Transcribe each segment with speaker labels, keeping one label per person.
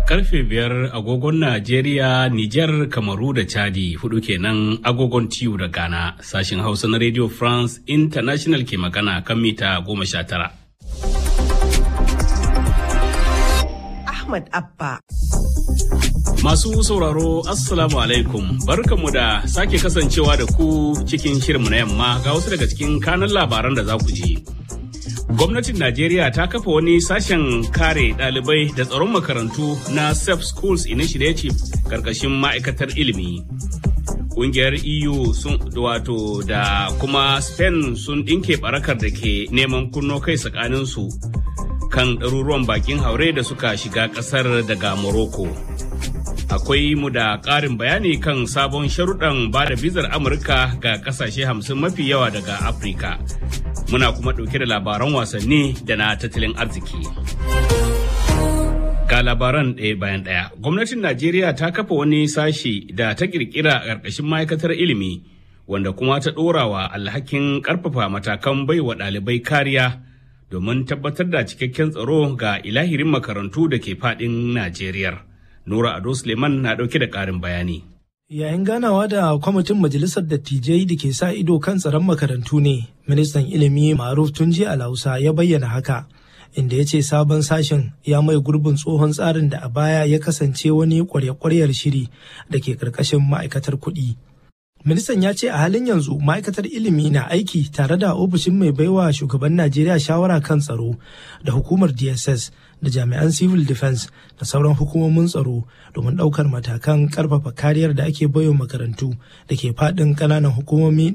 Speaker 1: karfe biyar agogon Najeriya, Nijar, Kamaru da Chadi hudu kenan agogon tiyu da Ghana sashin Hausa na Radio France International ke magana kan mita goma sha tara.
Speaker 2: Ahmad Abba.
Speaker 1: Masu sauraro Assalamu alaikum barkanmu da sake kasancewa da ku cikin shirinmu na yamma ga wasu daga cikin kanan labaran da za ku ji. Gwamnatin Najeriya ta kafa wani sashen kare ɗalibai da tsaron makarantu na Safe Schools Initiative karkashin ma'aikatar ilimi. Ƙungiyar EU sun wato da kuma Spain sun ɗinke barakar da ke neman kunno kai tsakaninsu kan ɗaruruwan bakin haure da suka shiga ƙasar daga Morocco. Akwai mu da ƙarin bayani kan sabon sharuɗan ba da bizar Amurka ga ƙasashe hamsin mafi yawa daga Afirka. muna kuma ɗauke da labaran wasanni da na tattalin arziki. Ga labaran ɗaya bayan ɗaya, gwamnatin Najeriya ta kafa wani sashi da ta ƙirƙira a ƙarƙashin ma'aikatar ilimi, wanda kuma ta ɗorawa alhakin ƙarfafa matakan baiwa ɗalibai kariya domin tabbatar da cikakken tsaro ga ilahirin makarantu da ke faɗin Najeriya. Nura Ado Suleiman na ɗauke da ƙarin bayani.
Speaker 3: Yayin ganawa da kwamitin majalisar dattijai da ke sa ido kan tsaron makarantu ne, ministan ilimi Maruf Tunji Alhausa ya bayyana haka, inda ya ce sabon sashen ya mai gurbin tsohon tsarin da a baya ya kasance wani kwarya-kwaryar shiri da ke karkashin ma'aikatar kuɗi. Ministan ya ce a halin yanzu ma'aikatar ilimi na aiki tare da ofishin mai baiwa shugaban Najeriya shawara kan tsaro da hukumar DSS da jami'an civil defense da sauran hukumomin tsaro domin ɗaukar matakan ƙarfafa kariyar da ake baiwa makarantu da ke faɗin ƙananan hukumomi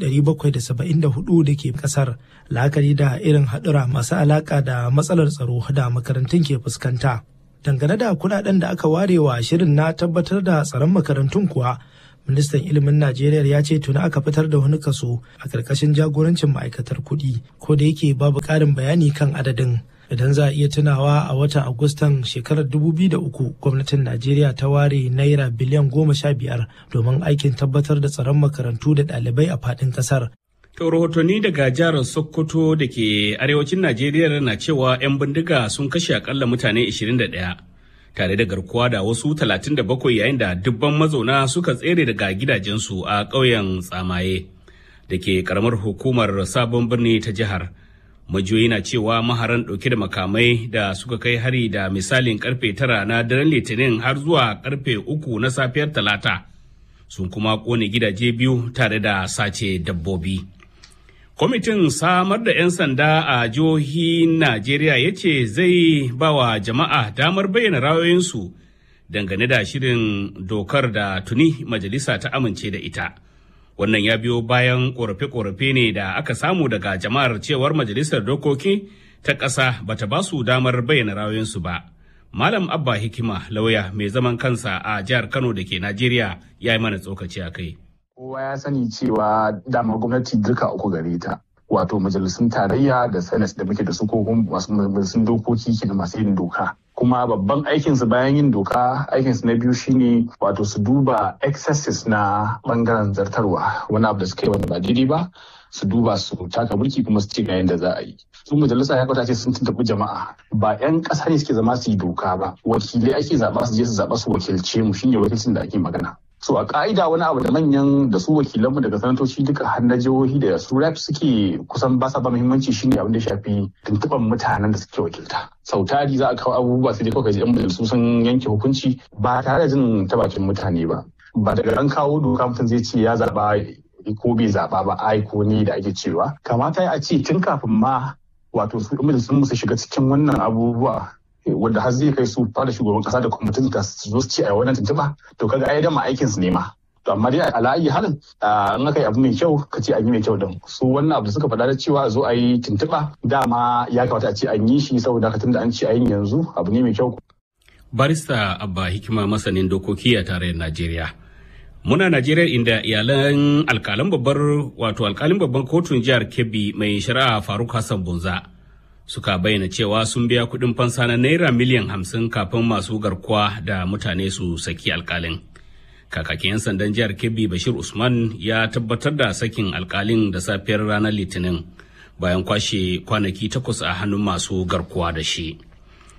Speaker 3: 774 da ke ƙasar la'akari da irin haɗura masu alaƙa da matsalar tsaro da makarantun ke fuskanta. Dangane da kuɗaɗen da aka ware wa shirin na tabbatar da tsaron makarantun kuwa ministan ilimin najeriya ya ce tuni aka fitar da wani kaso a ƙarƙashin jagorancin ma'aikatar kuɗi ko da yake babu ƙarin bayani kan adadin idan za a iya tunawa a watan agustan shekarar 2003 gwamnatin najeriya ta ware naira biliyan goma sha biyar domin aikin tabbatar da tsaron makarantu da ɗalibai a faɗin ƙasar
Speaker 1: To rahotanni daga jihar Sokoto da ke arewacin Najeriya na cewa 'yan bindiga sun kashe akalla mutane 21 tare da garkuwa da wasu 37 yayin da dubban mazauna suka tsere daga gidajensu a ƙauyen tsamaye da ke karamar hukumar sabon birni ta jihar. Majiyoyi na cewa maharan ɗauke da makamai da suka kai hari da misalin karfe tara na daren litinin har zuwa karfe uku na safiyar talata sun kuma ƙone gidaje biyu tare da sace dabbobi. Kwamitin samar da 'yan sanda a jihohin Najeriya ya ce zai ba wa jama'a damar bayyana ra'ayoyinsu dangane da shirin dokar da tuni majalisa ta amince da ita. Wannan ya biyo bayan ƙorafe-ƙorafe ne da aka samu daga jama'ar cewar majalisar dokoki ta ƙasa bata ba su damar bayyana ra'ayoyinsu ba. Malam Abba Hikima lauya mai zaman kansa a jihar Kano da ke Najeriya ya yi mana tsokaci a kai.
Speaker 4: kowa ya sani cewa dama gwamnati duka uku gare ta wato majalisun tarayya da senate da muke da su ko masu majalisun dokoki ke da masu yin doka kuma babban aikinsu bayan yin doka aikinsu na biyu shine wato su duba excesses na bangaren zartarwa wani abu da suka yi wanda ba daidai ba su duba su taka mulki kuma su ce ga yadda za a yi su majalisa ya kwata ce sun tuntuɓi jama'a ba 'yan ƙasa ne suke zama su yi doka ba wakilai ake zaɓa su je su zaɓa su wakilce mu shine wakilcin da ake magana so a ka'ida wani abu da manyan da su wakilanmu daga sanatoci duka har na jihohi da su rep suke kusan ba sa ba muhimmanci shine abin da shafi tuntuɓan mutanen da suke wakilta sau tari za a kawo abubuwa sai dai kawai yan majalisu sun yanke hukunci ba tare da jin ta bakin mutane ba ba daga an kawo doka mutum zai ce ya zaba ko bai zaba ba ai ko ni da ake cewa kamata a ce tun kafin ma wato su majalisun su shiga cikin wannan abubuwa wanda har zai kai su fara shugaban kasa da kwamitin da su zo su ce a wannan tuntuɓa to kaga ai dama aikin su ne ma to amma dai a la'ayi halin in aka yi abu mai kyau ka ce an yi mai kyau din su wannan abu da suka faɗa da cewa a zo a yi tuntuɓa dama ya kamata a ce an yi shi saboda haka tunda an ce a yin yanzu abu ne mai kyau.
Speaker 1: barista abba hikima masanin dokoki a tarayyar najeriya muna najeriya inda iyalan alkalan babbar wato alkalin babban kotun jihar kebbi mai shari'a faruk hassan bunza suka bayyana cewa sun biya kuɗin fansa na naira miliyan hamsin kafin masu garkuwa da mutane su saki alkalin kakakin 'yan sandan jihar kebbi bashir usman ya tabbatar da sakin alkalin da safiyar ranar litinin bayan kwashe kwanaki takwas a hannun masu garkuwa da shi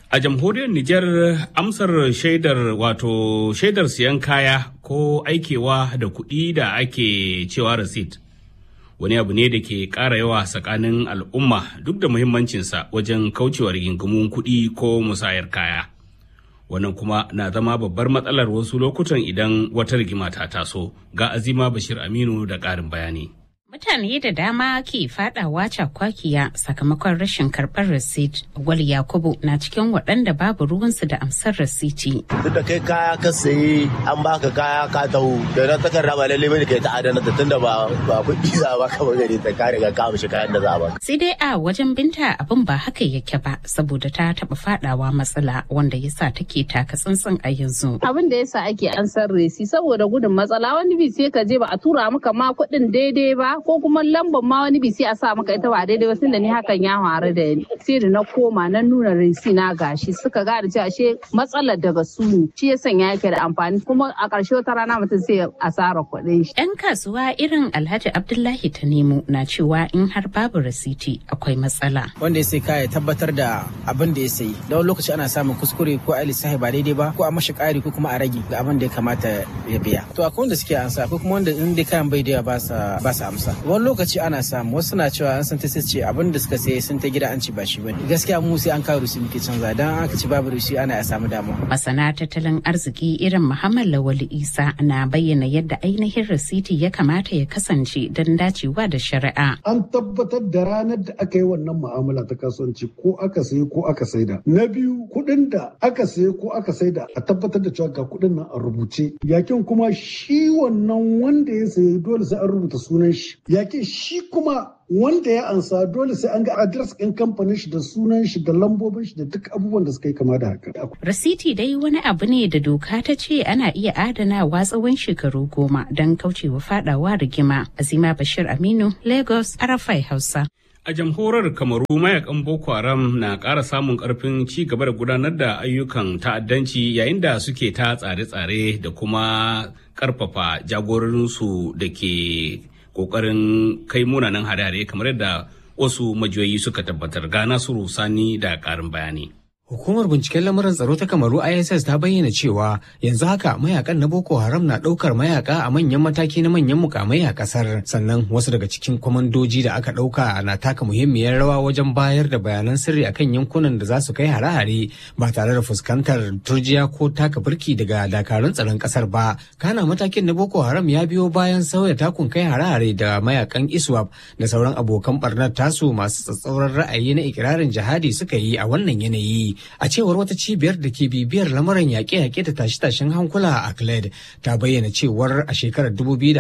Speaker 1: A jamhuriyar Nijar amsar shaidar wato shaidar siyan kaya ko aikewa da kuɗi da ake cewa receipt wani abu ne da ke ƙara yawa tsakanin al'umma duk da muhimmancinsa wajen kaucewa rigingimun kuɗi ko musayar kaya. Wannan kuma na zama babbar matsalar wasu lokutan idan wata rigima ta taso ga Azima Bashir Aminu da ƙarin bayani.
Speaker 5: Mutane da dama ke fadawa cakwakiya sakamakon rashin karɓar rasit. Gwal Yakubu na cikin waɗanda babu ruwansu da amsar rasiti.
Speaker 6: Duk da kai kaya ka sayi an baka kaya ka taho da na takarda ba lalle bane kai ta adana ta tunda ba ba kuɗi za ba ka gari ta ka riga ka amshi kayan da za ba.
Speaker 5: Sai dai a wajen binta abin ba haka yake ba saboda ta taɓa fadawa matsala wanda yasa take taka tsantsan a yanzu.
Speaker 7: Abin da yasa ake ansar resi saboda gudun matsala wani bi sai ka je ba a tura maka ma kuɗin daidai ba ko kuma lambar ma wani bisi a sa maka ita ba daidai ba tunda ni hakan ya faru da ni sai da na koma na nuna rinsi na gashi suka gane cewa ashe matsalar daga su ne shi ya sanya yake da amfani kuma a ƙarshe wata rana mutum sai asara kuɗin shi.
Speaker 5: Yan kasuwa irin Alhaji Abdullahi ta nemo na cewa in har babu rasiti akwai matsala.
Speaker 8: Wanda ya sai kaya tabbatar da abin da ya sayi da wani lokaci ana samun kuskure ko a lissafi ba daidai ba ko a mashi ƙari ko kuma a rage ga abin da ya kamata ya biya. To akwai wanda suke ansa akwai kuma wanda in dai kayan bai da ba sa amsa. wani lokaci ana samu wasu na cewa an san ta ce abin da suka sayi sun ta gida an ci ba shi bane gaskiya mu sai an kawo rusi muke canza dan aka ci babu rusi ana ya samu damuwa
Speaker 5: masana tattalin arziki irin muhammad lawali isa na bayyana yadda ainihin rasiti ya kamata ya kasance don dacewa da shari'a
Speaker 9: an tabbatar da ranar da aka yi wannan mu'amala ta kasuwanci ko aka sayi ko aka saida na biyu kuɗin da aka sayi ko aka saida a tabbatar da cewa ga kuɗin nan a rubuce yakin kuma shi wannan wanda ya sayi dole sai an rubuta sunan shi yakin shi kuma wanda ya ansa dole sai an ga adres ɗin kamfanin shi da sunan shi da lambobin shi da duk abubuwan da suka yi kama da haka.
Speaker 5: Rasiti dai wani abu ne da doka ta ce ana iya adanawa tsawon shekaru goma don kaucewa fadawa rigima. Azima Bashir Aminu, Lagos, Arafai Hausa.
Speaker 1: A jamhuriyar Kamaru mayakan Boko Haram na ƙara samun ƙarfin ci gaba da gudanar da ayyukan ta'addanci yayin da suke ta tsare-tsare da kuma ƙarfafa jagororinsu da ke kokarin kai munanan hare-hare kamar yadda wasu majiyoyi suka tabbatar ga nasiru sani da karin bayani
Speaker 10: Hukumar binciken lamuran tsaro ta Kamaru ISS ta bayyana cewa yanzu haka mayakan na Boko Haram na ɗaukar mayaka a manyan mataki na manyan mukamai a ƙasar. Sannan wasu daga cikin kwamandoji da aka ɗauka na taka muhimmiyar rawa wajen bayar da bayanan sirri akan yankunan da za su kai hare-hare ba tare da fuskantar turjiya ko taka birki daga dakarun tsaron ƙasar ba. Kana matakin na Boko Haram ya biyo bayan sauya takun kai hare-hare da mayakan ISWAP da sauran abokan barnar tasu masu tsatsauran ra'ayi na ikirarin jihadi suka yi a wannan yanayi. a cewar wata cibiyar da ke bibiyar lamuran yaƙe-yaƙe da tashe-tashen hankula a Clyde ta bayyana cewar a shekarar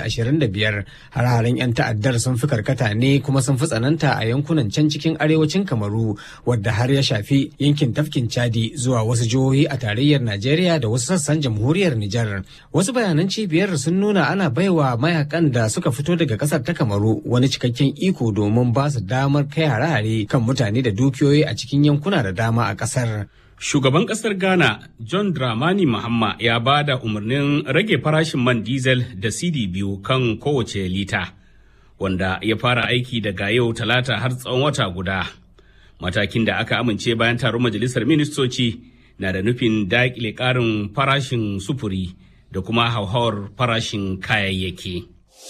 Speaker 10: 2025 har-haren 'yan ta'addar sun fi karkata ne kuma sun fi tsananta a yankunan can cikin arewacin Kamaru wadda har ya shafi yankin tafkin Chadi zuwa wasu jihohi a tarayyar Najeriya da wasu sassan jamhuriyar Nijar. Wasu bayanan cibiyar sun nuna ana baiwa mayakan da suka fito daga ƙasar ta Kamaru wani cikakken iko domin ba su damar kai hare-hare kan mutane da dukiyoyi a cikin yankuna da dama a ƙasar.
Speaker 1: Shugaban ƙasar Ghana John Dramani Mahama ya ba da umarnin rage farashin man diesel da CD biyu kan kowace lita, wanda ya fara aiki daga yau talata har tsawon wata guda. Matakin da aka amince bayan taron majalisar ministoci na da nufin daƙile ƙarin farashin sufuri da kuma hauhawar farashin kayayyaki.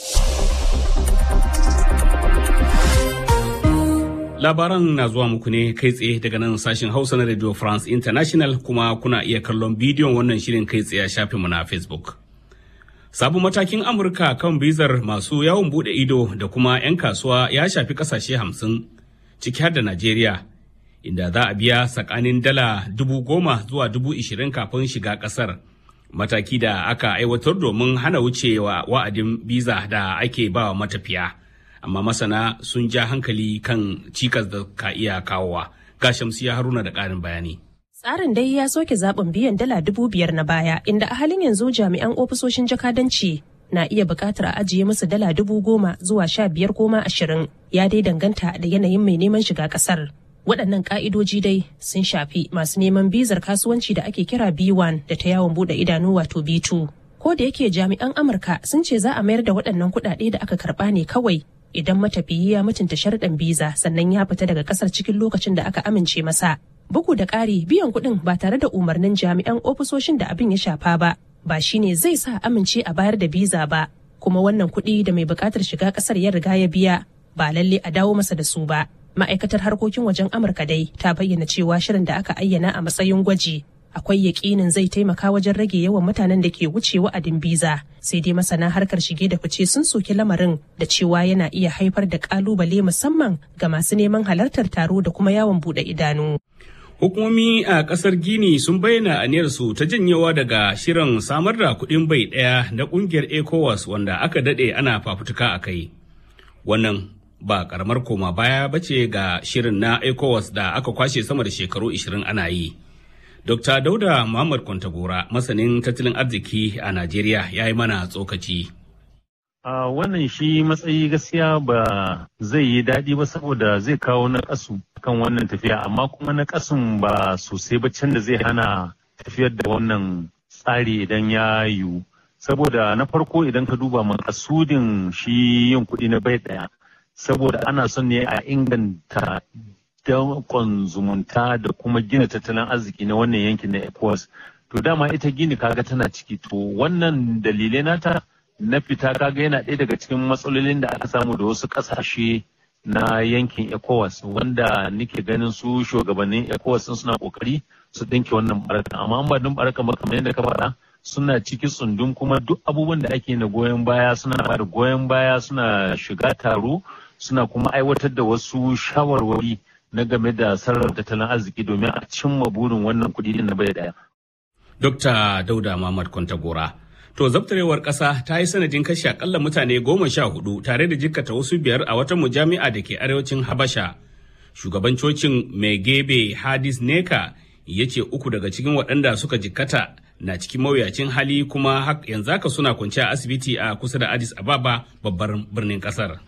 Speaker 1: Labaran na zuwa muku ne kai tsaye daga nan sashen Hausa na Radio France International kuma kuna iya kallon bidiyon wannan shirin kai tsaye a shafinmu na Facebook. Sabon matakin Amurka kan bizar masu yawon bude ido da kuma 'yan kasuwa ya shafi kasashe hamsin ciki har da Najeriya, inda za a biya tsakanin dala dubu goma zuwa dubu ishirin kafin shiga kasar. Mataki da aka aiwatar domin hana wucewa wa'adin biza da ake ba wa matafiya. amma masana sun ja hankali kan cikas da ka iya kawowa ga shamsiya haruna da ƙarin bayani
Speaker 11: Tsarin dai ya soke zaɓin biyan dala dubu biyar na baya inda a halin yanzu jami'an ofisoshin jakadanci na iya buƙatar a ajiye musu dala dubu goma zuwa sha biyar koma ashirin ya dai danganta da yanayin mai neman shiga ƙasar. Waɗannan ƙa'idoji dai sun shafi masu neman bizar kasuwanci da ake kira B1 da ta yawon buɗe idanu wato B2. Ko da yake jami'an Amurka sun ce za a mayar da waɗannan kuɗaɗe da aka karɓa ne kawai idan matafiyi ya mutunta sharɗan biza sannan ya fita daga ƙasar cikin lokacin da aka amince masa Bugu da ƙari biyan kuɗin ba tare da umarnin jami'an ofisoshin da abin ya shafa ba, ba shine zai sa amince a bayar da biza ba, kuma wannan kuɗi da mai buƙatar shiga ƙasar ya riga ya biya ba lalle a dawo masa da su ba. Ma'aikatar harkokin wajen Amurka dai ta bayyana cewa shirin da aka ayyana a matsayin gwaji akwai yakinin zai taimaka wajen rage yawan mutanen da ke wuce wa'adin biza sai dai masana harkar shige da fice sun soki lamarin da cewa yana iya haifar da kalubale musamman ga masu neman halartar taro da kuma yawon bude idanu.
Speaker 1: Hukumomi a kasar Gini sun bayyana aniyarsu ta janyewa daga shirin samar da kuɗin bai ɗaya na ƙungiyar ECOWAS wanda aka daɗe ana fafutuka a kai. Wannan ba ƙaramar koma baya bace ga shirin na ECOWAS da aka kwashe sama da shekaru 20 ana yi. Dr. Dauda Muhammad Kwantagora, masanin tattalin arziki a Najeriya, ya yi mana tsokaci.
Speaker 12: A wannan shi matsayi gaskiya ba zai yi daɗi ba saboda zai kawo na ƙasu kan wannan tafiya, amma kuma na ƙasun ba sosai ba can da zai hana tafiyar da wannan tsari idan ya yiwu. Saboda na farko idan ka duba makasudin shi yin kuɗi na bai ɗaya, saboda ana son ne a inganta dankon zumunta da kuma gina tattalin arziki na wannan yankin na ECOWAS. To dama ita gini kaga tana ciki to wannan dalilai nata na fita kaga yana ɗaya daga cikin matsalolin da aka samu da wasu ƙasashe na yankin ECOWAS wanda nake ganin su shugabannin ECOWAS sun suna ƙoƙari su ɗinke wannan baraka amma ba don baraka ba kamar yadda ka faɗa suna ciki tsundun kuma duk abubuwan da ake na goyon baya suna ba da goyon baya suna shiga taro suna kuma aiwatar da wasu shawarwari na game da sarrafa tattalin arziki domin a cimma burin wannan kudi na bai daya.
Speaker 1: Dokta Dauda Muhammad Kwantagora. To zabtarewar ƙasa ta yi sanadin kashe akalla mutane goma sha hudu tare da jikkata wasu biyar a wata mujami'a da ke arewacin Habasha. Shugaban cocin Megebe Hadis Neka ya ce uku daga cikin waɗanda suka jikkata na cikin mawuyacin hali kuma yanzu haka suna kwance a asibiti a kusa da Addis Ababa babbar birnin ƙasar.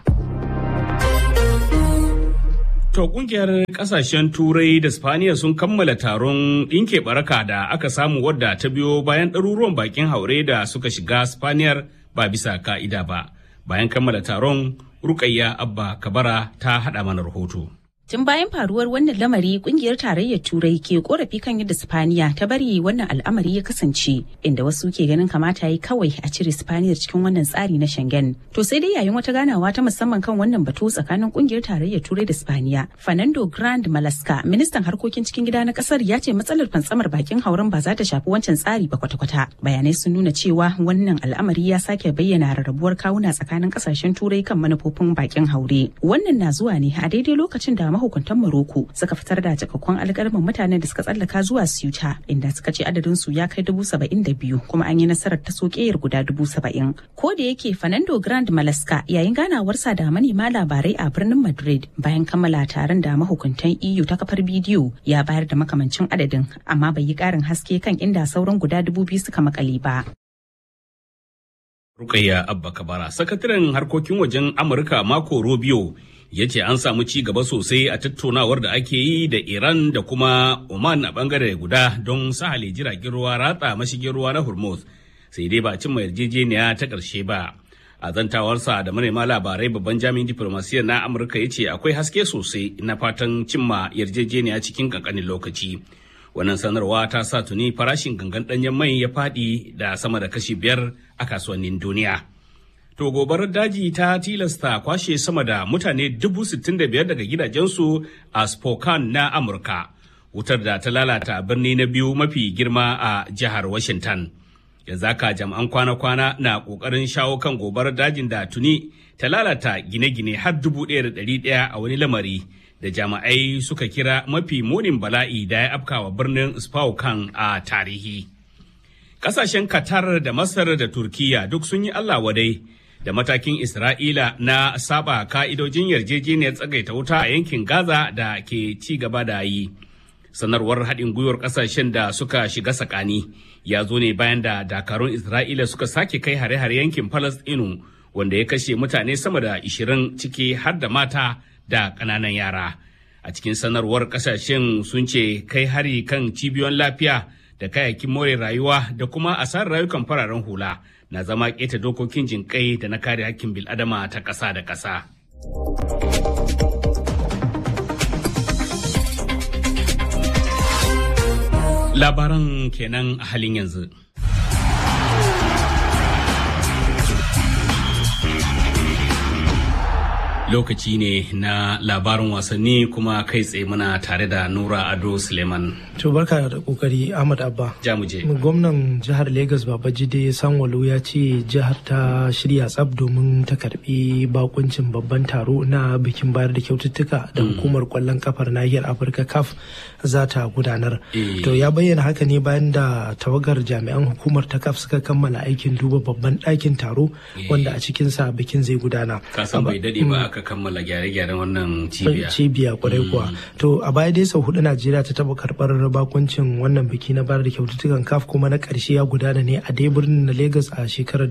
Speaker 1: To kungiyar kasashen turai da spaniya sun kammala taron ɗinke baraka da aka samu wadda ta biyo bayan ɗaruruwan bakin haure da suka shiga spaniyar ba bisa ka'ida ba. Bayan kammala taron Rukayya Abba Kabara ta haɗa mana rahoto.
Speaker 5: Tun bayan faruwar wannan lamari kungiyar tarayyar Turai ke korafi kan yadda Spaniya ta bari wannan al'amari ya kasance inda wasu ke ganin kamata yi kawai a cire Spaniyar cikin wannan tsari na Schengen. To sai dai yayin wata ganawa ta musamman kan wannan batu tsakanin kungiyar tarayyar Turai da Spaniya, Fernando Grand Malaska, ministan harkokin cikin gida na kasar ya ce matsalar fantsamar bakin hauren ba za ta shafi wancan tsari ba kwata-kwata. Bayanai sun nuna cewa wannan al'amari ya sake bayyana rarrabuwar kawuna tsakanin kasashen Turai kan manufofin bakin haure. Wannan na zuwa ne a daidai lokacin da mahukuntan Morocco suka fitar da cikakkun alƙalmin mutanen da suka tsallaka zuwa Ceuta inda suka ce adadin su ya kai dubu saba'in da biyu kuma an yi nasarar ta sokeyar guda dubu saba'in. Ko da yake Fernando Grand Malaska yayin ganawarsa da manema labarai a birnin Madrid bayan kammala taron da mahukuntan EU ta kafar bidiyo ya bayar da makamancin adadin amma bai yi ƙarin haske kan inda sauran guda dubu biyu suka makale ba.
Speaker 1: Rukayya Abba Kabara, sakataren harkokin wajen Amurka Marco Rubio ya ce an samu ci gaba sosai a tattaunawar da ake yi da Iran da kuma Oman a bangare guda don sahale jiragen ruwa ratsa mashigin ruwa na Hormuz sai dai ba cimma yarjejeniya ta ƙarshe ba. A zantawarsa da manema labarai babban jami'in diplomasiyyar na Amurka ya ce akwai haske sosai na fatan cimma yarjejeniya cikin ƙanƙanin lokaci. Wannan sanarwa ta sa tuni farashin gangan ɗanyen mai ya faɗi da sama da kashi biyar a kasuwannin duniya. To gobarar daji ta tilasta kwashe sama da mutane dubu sittin da biyar daga gidajensu a Spokane na Amurka. Wutar da ta lalata birni na biyu mafi girma a jihar Washington. Yanzu haka jami'an kwana-kwana na ƙoƙarin shawo kan gobarar dajin da tuni ta lalata gine-gine har dubu ɗaya da ɗari ɗaya a wani lamari da jami'ai suka kira mafi munin bala'i da ya afkawa birnin Spokane a tarihi. Ƙasashen Qatar da Masar da Turkiya duk sun yi Allah wadai da matakin Isra'ila na saba ka'idojin yarjejeniyar tsagaita wuta a yankin Gaza da ke ci gaba da yi. Sanarwar haɗin gwiwar ƙasashen da suka shiga sakani ya zo ne bayan da dakarun Isra'ila suka sake kai hare-hare yankin Falasɗinu wanda ya kashe mutane sama da 20 ciki har da mata da ƙananan yara. A cikin sanarwar ƙasashen sun ce kai hari kan cibiyoyin lafiya da kayayyakin more rayuwa da kuma asarar rayukan fararen hula. na zama keta dokokin jinƙai da na kare hakkin bil'adama ta ƙasa da ƙasa. Labaran kenan a halin yanzu. lokaci ne na labarin wasanni kuma kai tsaye muna tare da nura ado suleiman
Speaker 3: to barka da kokari ahmad abba
Speaker 1: jamuje
Speaker 3: gwamnan jihar lagos babajide sanwalu ya ce jihar ta shirya tsab domin ta karbi bakuncin babban taro na bikin bayar da kyaututtuka da hukumar kwallon kafar nahiyar afirka caf za ta gudanar to ya bayyana haka ne bayan da tawagar jami'an hukumar ta caf suka kammala aikin duba babban ɗakin taro wanda a cikinsa bikin zai gudana
Speaker 1: kasan bai dade ba aka kammala gyare-gyaren wannan cibiya.
Speaker 3: Cibiya kwarai kuwa. To a baya dai sau hudu Najeriya ta taba karbar bakuncin wannan biki na bayar da kyaututtukan kaf kuma na karshe ya gudana ne a dai birnin na Lagos a shekarar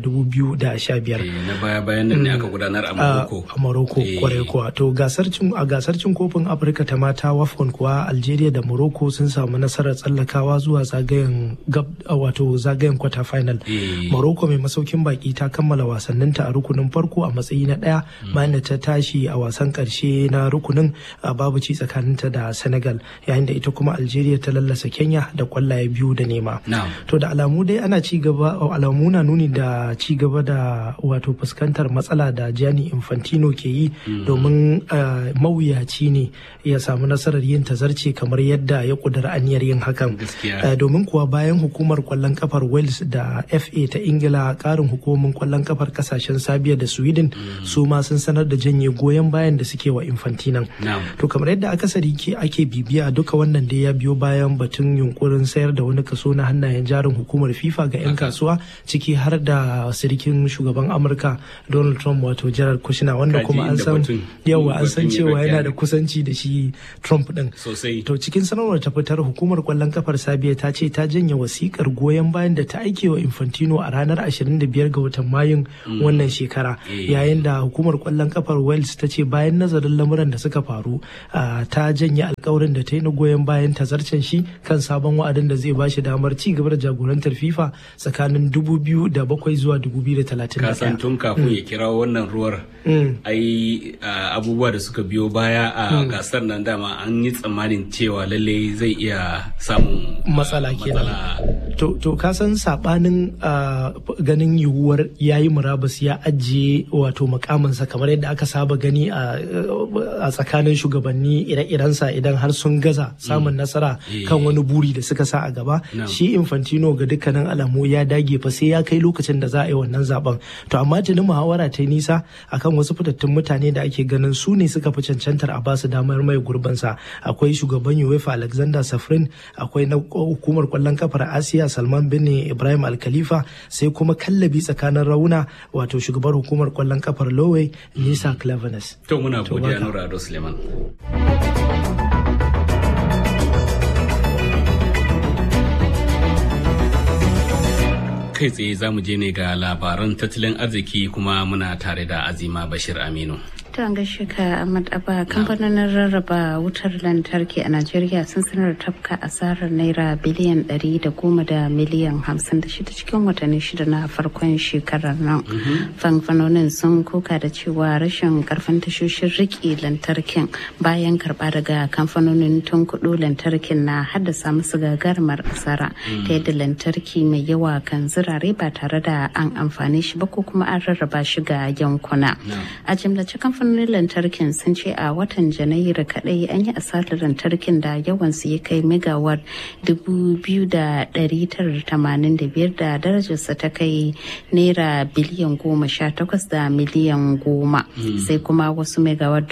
Speaker 3: 2015.
Speaker 1: Na baya bayan nan ne aka gudanar a Morocco.
Speaker 3: A Morocco kwarai kuwa. To gasar cin a gasar cin kofin Afirka ta mata WAFCON kuwa Algeria da Morocco sun samu nasarar tsallakawa zuwa zagayen gab wato zagayen quarter final. Morocco mai masaukin baki ta kammala wasanninta a rukunin farko a matsayi na daya bayan da ta tashi a wasan karshe na rukunin babu ci tsakaninta da senegal yayin da ita kuma algeria ta lallasa kenya da kwallaye biyu da nema to da alamu dai ana ci gaba alamu na nuni da ci gaba da wato fuskantar matsala da gianni infantino ke yi domin mawuyaci ne ya samu nasarar yin tazarce kamar yadda ya kudura aniyar yin hakan domin kuwa bayan hukumar kwallon kafar wales da fa ta ingila karin hukumomin kwallon kafar kasashen sabiya da sweden su ma sun sanar da janye goyon bayan da suke wa infantinan to kamar yadda akasari ke ake bibiya duka wannan da ya biyo bayan batun yunkurin sayar da wani kaso na hannayen jarin hukumar fifa ga 'yan kasuwa ciki har da sirikin shugaban amurka donald trump wato jared kushner wanda kuma an san yawa an san cewa yana da kusanci da shi trump din to cikin sanarwar ta fitar hukumar kwallon kafar sabiya ta ce ta janye wasikar goyon bayan da ta aike wa infantino a ranar 25 ga watan mayun wannan shekara yayin da hukumar kwallon kafar wales ta ce bayan nazarin lamuran da suka faru ta janye alkawarin da ta yi na goyon bayan tazarcen shi kan sabon wa'adin da zai bashi damar ci gaba da jagorantar fifa tsakanin 2007 zuwa 2031
Speaker 1: kasan tun kafin ya kira wannan ruwar ai abubuwa da suka biyo baya a gasar nan dama an yi tsammanin cewa lalle zai iya samun
Speaker 3: matsala kenan to to kasan sabanin ganin yiwuwar yayi murabus ya ajiye wato mukaminsa kamar yadda aka saba gani a tsakanin shugabanni ire-irensa idan har sun gaza samun nasara kan wani buri da suka sa a gaba shi infantino ga dukkanin alamu ya dage fa sai ya kai lokacin da za a yi wannan zaben to amma tuni muhawara ta nisa akan wasu fitattun mutane da ake ganin su ne suka fi cancantar a basu damar mai gurbansa akwai shugaban uefa alexander safrin akwai na hukumar kwallon kafar asiya salman bin ibrahim alkhalifa sai kuma kallabi tsakanin rauna wato shugabar hukumar kwallon kafar lowey nisa clevenes
Speaker 1: to muna godiya nura ado suleiman kai tsaye za mu je ne ga labaran tattalin arziki kuma muna tare da azima bashir aminu
Speaker 13: ta gaishe ka Ahmad Abba kamfanonin rarraba wutar lantarki a Najeriya sun sanar da tafka asarar naira biliyan 110 da miliyan 56 cikin watanni shida na farkon shekarar nan. Kamfanonin sun koka da cewa rashin karfin tashoshin riƙe lantarkin bayan karɓa daga kamfanonin tun kuɗo lantarkin na haddasa musu gagarumar asara ta yadda lantarki mai yawa kan zirare ba tare da an amfani shi ba ko kuma an rarraba shi ga yankuna. A jimlace kamfanonin lantarkin sun ce a watan janairu kadai an yi asarar lantarkin da yawansu ya kai megawar 2,985 da darajarsa ta kai naira biliyan goma sha takwas da miliyan goma sai kuma wasu megawar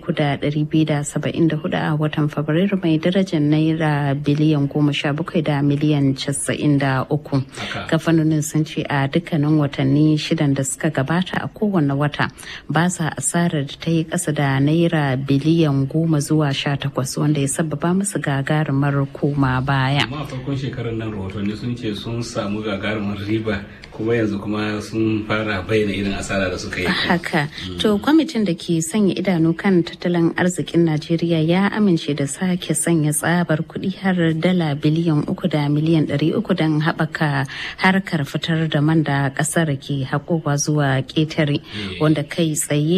Speaker 13: 3,274 a watan fabrairu mai darajar naira biliyan goma sha bakwai da miliyan casa'in da uku kafanonin sun ce a dukkanin watanni shidan da suka gabata a kowane wata ba sa asarar da ta yi ƙasa da naira biliyan goma zuwa sha takwas wanda ya sababa musu gagarumar koma baya.
Speaker 1: amma a farkon shekarar nan rahotanni sun ce sun samu gagarumar riba kuma yanzu kuma sun fara bayyana irin asara da suka yi.
Speaker 13: Haka, to kwamitin da ke sanya idanu kan tattalin arzikin Najeriya ya amince da sake sanya tsabar kuɗi har dala biliyan uku da miliyan ɗari uku don haɓaka harkar fitar da man da ƙasar ke haƙowa zuwa ƙetare wanda kai tsaye zai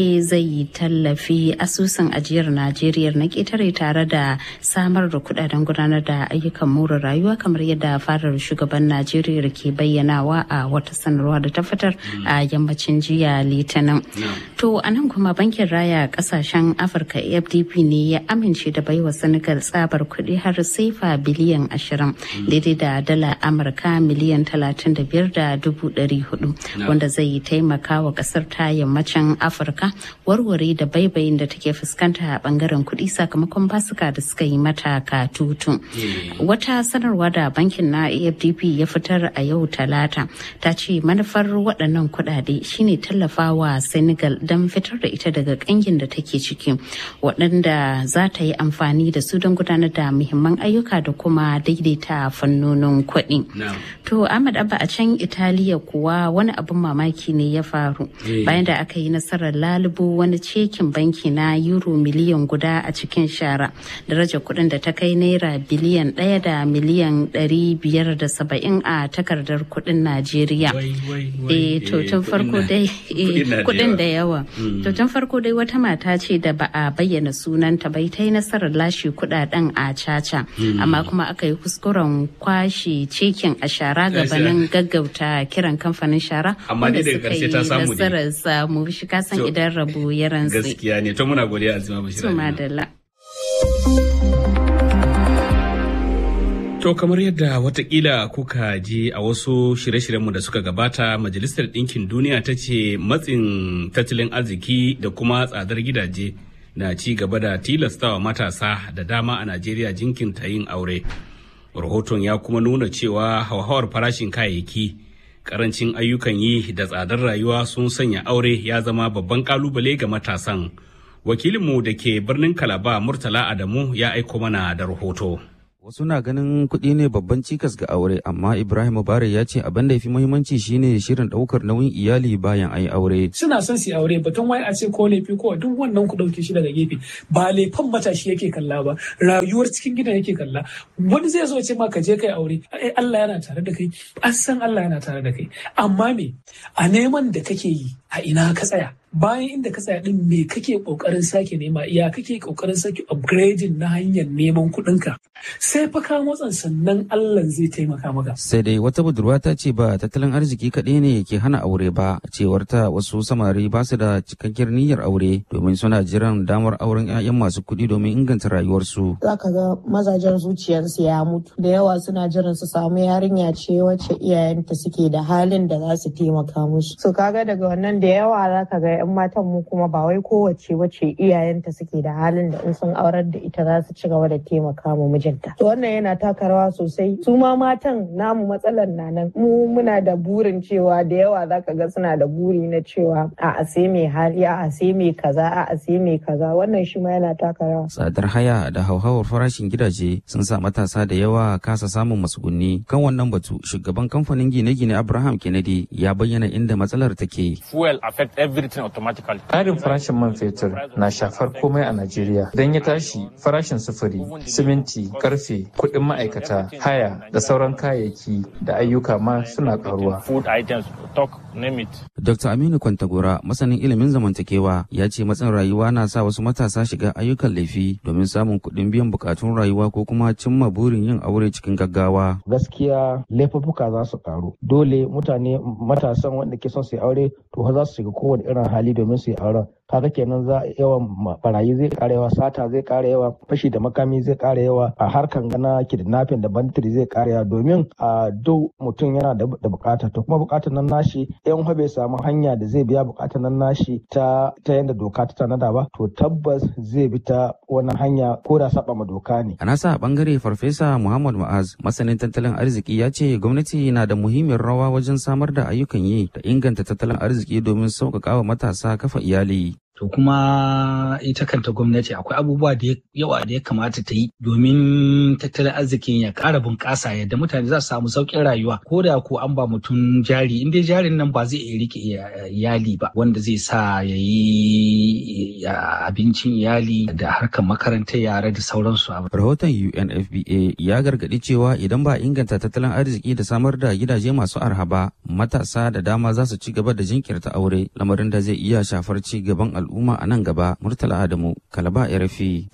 Speaker 13: zai tallafi asusun ajiyar najeriya na ketare tare da samar da kudaden gudanar da ayyukan more rayuwa kamar yadda farar shugaban najeriya ke bayyanawa a wata sanarwa da ta fitar a yammacin jiya litinin to a nan kuma bankin raya kasashen afirka afdp ne ya amince da baiwa senegal tsabar kuɗi har sefa biliyan ashirin daidai da dala amurka miliyan talatin da biyar da dubu ɗari hudu wanda zai taimaka wa ƙasar ta yammacin afirka warware da baibayin da take fuskanta a bangaren kuɗi sakamakon basuka da suka yi mata katutu wata sanarwa da bankin na afdp ya fitar a yau talata ta ce manufar waɗannan kuɗaɗe shine tallafawa senegal don fitar da ita daga ƙangin da take ciki waɗanda za ta yi amfani da su don gudanar da muhimman ayyuka da kuma daidaita fannonin kuɗi to ahmad abba a can italiya kuwa wani abin mamaki ne ya faru bayan da aka yi nasarar lalubo wani cekin banki na euro miliyan guda a cikin shara daraja kuɗin da ta kai naira biliyan ɗaya da miliyan ɗari biyar da saba'in a takardar kuɗin najeriya eh to tun farko dai kuɗin da yawa to tun farko dai wata mata ce da ba a bayyana sunanta bai ta yi nasarar lashe kuɗaɗen a caca amma kuma aka yi kuskuren kwashe cekin a shara gabanin gaggauta kiran kamfanin shara
Speaker 1: amma dai daga karshe ta samu ne
Speaker 13: nasarar samu shi kasan idan rabu ya rantsi
Speaker 1: gaskiya ne to muna godiya azima bashir
Speaker 13: to madalla
Speaker 1: To kamar yadda watakila kuka ji a wasu shirye-shiryenmu da suka gabata Majalisar Ɗinkin Duniya ta ce matsin tattalin arziki da kuma tsadar gidaje na ci gaba da tilastawa matasa da dama a Najeriya jinkinta yin aure. Rahoton ya kuma nuna cewa hauhawar farashin kayayyaki, karancin ayyukan yi da tsadar rayuwa sun sanya aure ya zama babban kalubale ga matasan. Wakilinmu da ke birnin Kalaba Murtala Adamu ya aiko mana da rahoto.
Speaker 14: Wasu na ganin kuɗi ne babban cikas ga aure, amma Ibrahim Mubarak ya ce abin da ya fi muhimmanci shine shirin ɗaukar nauyin iyali bayan ayi aure.
Speaker 15: Suna son su aure batun wai a ce ko laifi ko duk wannan ku ɗauke shi daga gefe. Ba laifin matashi yake kalla ba, rayuwar cikin gidan yake kalla. Wani zai zo ce ma ka je kai aure, ai Allah yana tare da kai, an san Allah yana tare da kai. Amma me, a neman da kake yi, a ina ka tsaya. bayan inda ka tsaya din me kake kokarin sake nema iya kake kokarin sake upgrading na hanyar neman kuɗinka sai fa ka motsan sannan Allah zai taimaka maka
Speaker 14: Sai dai wata budurwa ta ce ba tattalin arziki kaɗai ne ke hana aure ba, cewar ta wasu samari ba su da cikakkiyar niyyar aure domin suna jiran damar auren 'ya'yan masu kuɗi domin inganta rayuwarsu.
Speaker 16: za ka ga mazajen zuciyarsu ya mutu da yawa suna jiran su samu yarinya ce wacce iyayenta suke da halin da za su taimaka musu so kaga daga wannan da yawa za ka ga 'yan matan mu kuma ba wai kowace wacce iyayenta suke da halin da in sun aurar da ita za su ci gaba da taimaka ma mijinta to wannan yana taka rawa sosai su ma matan namu matsalar na nan mu muna da burin cewa da yawa za ka ga suna da buri na cewa a a sai mai hali a a sai mai kaza a a sai mai kaza wannan shi ma yana taka rawa
Speaker 14: Tsadar haya da hauhawar farashin gidaje sun sa matasa da yawa kasa samun matsugunni. Kan wannan batu, shugaban kamfanin gine-gine Abraham Kennedy ya bayyana inda matsalar take.
Speaker 17: Fuel affect everything automatically.
Speaker 18: Ƙarin farashin man fetur na shafar komai a Najeriya. Idan ya tashi, farashin sufuri, siminti, karfe, kuɗin ma'aikata, haya da sauran kayayyaki da ayyuka ma suna ƙaruwa.
Speaker 17: Food items, talk, name it.
Speaker 14: Dr. Aminu Kwantagora, masanin ilimin zamantakewa, ya ce matsin rayuwa na sa wasu matasa shiga ayyukan laifi domin samun kuɗin biyan bukatun rayuwa ko kuma cimma burin yin aure cikin gaggawa.
Speaker 19: gaskiya laifuffuka za su karu dole mutane matasan wanda ke son su yi aure to za su shiga kowane irin hali domin su yi auren kaga kenan za yawan barayi zai kara yawa sata zai kara yawa fashi da makami zai kara yawa a harkan gana kidnapping da banditry zai kara yawa domin a duk mutum yana da bukata to kuma bukatar nan nashi yan bai samu hanya da zai biya bukatar nan nashi ta ta yanda doka ta tanada ba to tabbas zai bi ta wannan hanya ko da saba ma doka ne
Speaker 14: A nasa bangare Farfesa Muhammad Ma'az, masanin tattalin arziki ya ce gwamnati na da muhimmiyar rawa wajen samar da ayyukan yi da inganta tattalin arziki domin sauƙaƙa wa matasa kafa iyali.
Speaker 20: To kuma ita kanta gwamnati akwai abubuwa da yawa da ya kamata ta yi domin tattalin arzikin ya ƙara bunƙasa yadda mutane za su samu sauƙin rayuwa ko da ko an ba mutum jari in dai jarin nan ba zai iya rike iyali ba wanda zai sa ya yi abincin iyali da harkar makarantar yara da sauransu.
Speaker 14: Rahoton UNFPA ya gargaɗi cewa idan ba inganta tattalin arziki da samar da gidaje masu arha ba matasa da dama za su ci gaba da jinkirta aure lamarin da zai iya shafar ci gaban al'umma. al'umma a nan gaba murtala adamu kalaba rfi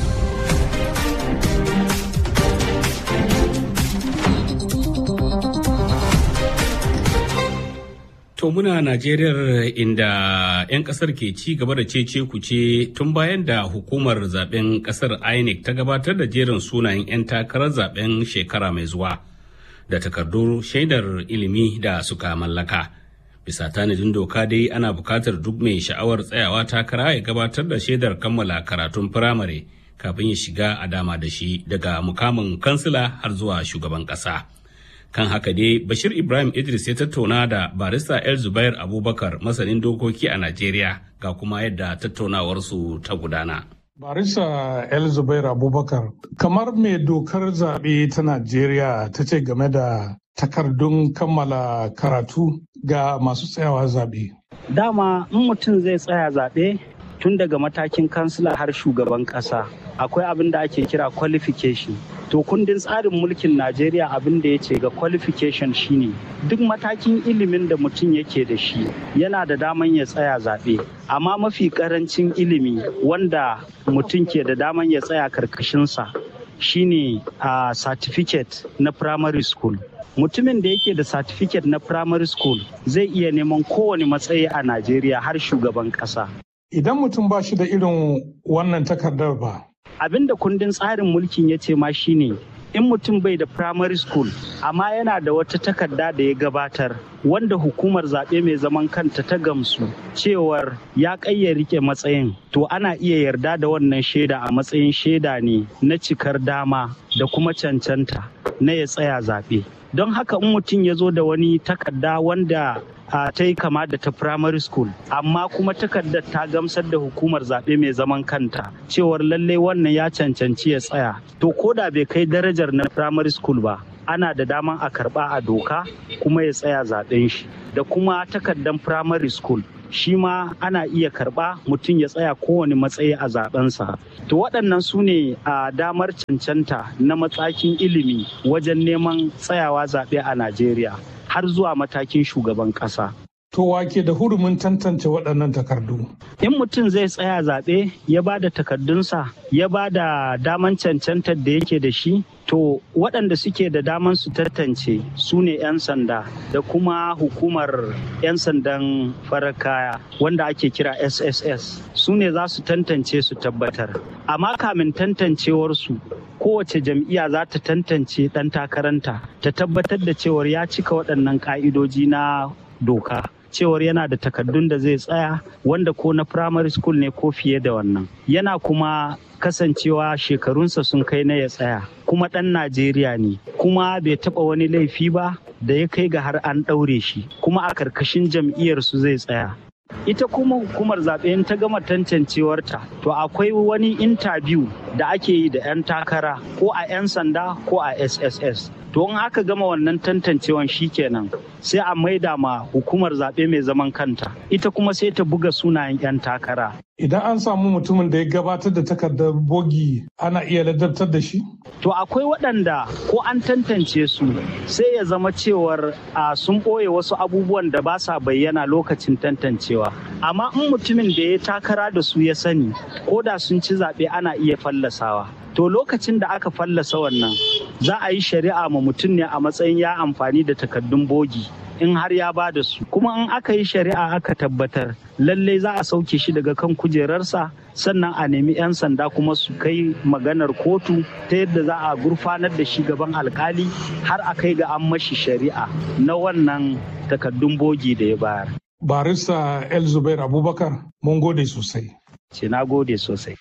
Speaker 1: To muna Najeriya inda 'yan kasar ke ci gaba da cece kuce tun bayan da hukumar zaben kasar INEC ta gabatar da jerin sunayen 'yan takarar zaben shekara mai zuwa da takardu shaidar ilimi da suka mallaka. Bisa tanadin doka dai ana bukatar duk mai sha'awar tsayawa takara ya gabatar da shaidar kammala karatun firamare kafin ya shiga a dama da shi daga mukamin kansila har zuwa shugaban ƙasa. kan haka dai bashir ibrahim idris ya tattauna da barista el zubair abubakar masanin dokoki a najeriya ga kuma yadda tattaunawarsu ta gudana
Speaker 21: barista el zubair abubakar kamar mai dokar zaɓe ta najeriya ta ce game da takardun kammala karatu ga masu tsayawa zaɓe
Speaker 22: dama in mutum zai tsaya zaɓe tun daga matakin kansila har shugaban ƙasa akwai abin da ake kira qualification to kundin tsarin mulkin najeriya abin da ya ce ga qualification shine duk matakin ilimin da mutum yake da shi yana da daman ya tsaya zaɓe amma mafi ƙarancin ilimi wanda mutum ke da daman ya tsaya karkashinsa shine a certificate na primary school mutumin da yake da certificate na primary school zai iya neman kowane matsayi a najeriya har shugaban ƙasa
Speaker 21: idan mutum ba shi da irin wannan takardar ba
Speaker 22: abin da kundin tsarin mulkin ya ce ma shine in mutum bai da primary school amma yana da wata takarda da ya gabatar wanda hukumar zaɓe mai zaman kanta ta gamsu cewar ya ƙayya rike matsayin to ana iya yarda da wannan shaida a matsayin shaida ne na cikar dama da kuma cancanta na ya tsaya zaɓe don haka in mutum ya zo da wani takarda wanda a ta yi kama da ta primary school amma kuma takardar ta gamsar da hukumar zaɓe mai zaman kanta cewar lallai wannan ya cancanci ya tsaya to ko da bai kai darajar na primary school ba ana da daman a karɓa a doka kuma ya tsaya zaɓen shi da kuma takardar primary school shi ma ana iya karɓa mutum ya tsaya kowane matsayi a zaɓensa to waɗannan su ne a damar cancanta na matsakin ilimi wajen neman tsayawa zaɓe a najeriya har zuwa matakin shugaban ƙasa.
Speaker 21: To wake da hurumin tantance waɗannan takardu?
Speaker 22: In mutum zai tsaya zaɓe ya ba da takardunsa ya ba da daman cancantar da yake da shi to waɗanda suke da daman su tantance su ne 'yan sanda da kuma hukumar 'yan sandan farar kaya wanda ake kira sss su ne za su tantance su tabbatar amma kamin tantancewarsu kowace jam'iyya za ta tantance ɗan takaranta ta tabbatar da cewar ya cika waɗannan ƙa'idoji na doka cewar yana da takardun da zai tsaya wanda ko na primary school ne ko fiye da wannan yana kuma kasancewa shekarunsa sun kai na ya tsaya kuma ɗan najeriya ne kuma bai taɓa wani laifi ba da ya kai ga har an ɗaure shi kuma a karkashin jam'iyyarsu zai tsaya ita kuma hukumar zaɓe ta gama tantancewarta to akwai wani intabiyu da ake yi da 'yan takara ko a 'yan sanda ko a sss to in aka gama wannan tantancewan kenan sai a maida ma hukumar zaɓe mai zaman kanta ita kuma sai ta buga sunayen 'yan takara
Speaker 21: Idan an samu mutumin da ya gabatar da takardar bogi ana iya ladabtar da shi?
Speaker 22: To akwai waɗanda ko an tantance su sai ya zama cewar a sun ɓoye wasu abubuwan da ba sa bayyana lokacin tantancewa. Amma in mutumin da ya takara da su ya sani ko da sun ci zaɓe ana iya fallasawa. To lokacin da aka fallasa wannan za a yi shari'a ma mutum ne a matsayin ya amfani da takardun bogi. in har ya ba da su kuma in aka yi shari'a aka tabbatar lallai za a sauke shi daga kan kujerarsa sannan a nemi 'yan sanda kuma su kai maganar kotu ta yadda za a gurfanar da shi gaban alkali har a kai ga an mashi shari'a na wannan takaddun bogi da ya bayar.
Speaker 21: barista el zubair abubakar mun gode sosai
Speaker 22: ce na gode sosai